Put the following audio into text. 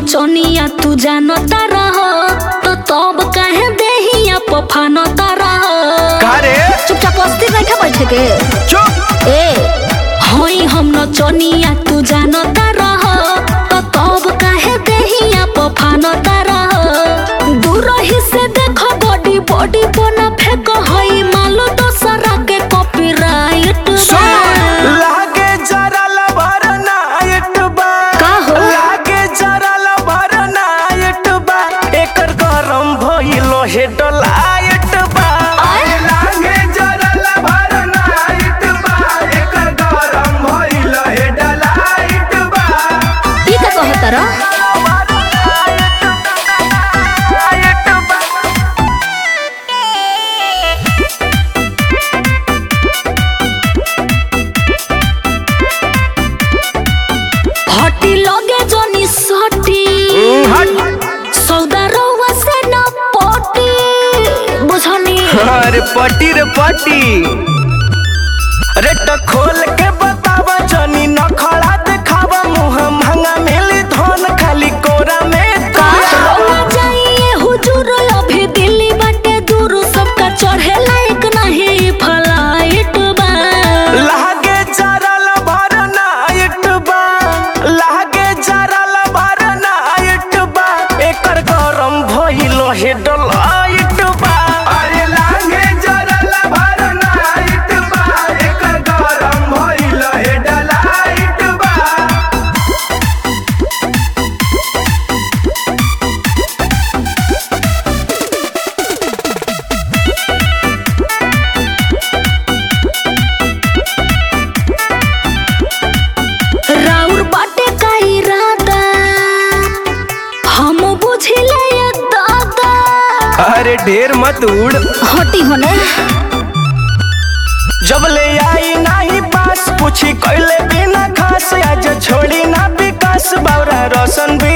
नचनिया तू जानता रह तो तब काहे देहिया पफानता रह का रे चुपचाप अस्थिर बैठा बैठे के चुप ए होई हम नचनिया तू जानता रह तो तब काहे देहिया पफानता रह दूर ही से देखो बॉडी बॉडी बना फेंक होई मालो दोसरा के कॉपीराइट लागे जरा लबर नाइट बा का हो? लागे जरा लबर नाइट बा एकर गरम भइलो हे डलाइट बा आय? लागे जरा लबर नाइट बा एकर गरम भइलो हे डलाइट बा ई का कहत रह हटी लगे जनी सटी सौदा रउआ से न पटी बुझनी अरे पटी रे पटी अरे तो खोल के बतावा जनी न खड़ा देखावा मुंह महंगा मिली धन खाली कोरा में का का रउआ जाइए हुजूर अभी दिल्ली बाटे दूर सबका चढ़े लायक नहीं फ्लाइट बा लागे जरा लबर नाइट बा लागे जरा लबर नाइट बा एकर गरम भइलो हे डलाइट बा अरे लागे जरा लबर नाइट बा एकर गरम भइलो हे डलाइट बा राउर बाटे का इरादा हम बुझिले ये दादा अरे ढेर मत उड़ हटी होने जब ले आई नाही पास पूछी कैले बिना खास आज छोड़ी ना विकास बावरा रोशन भी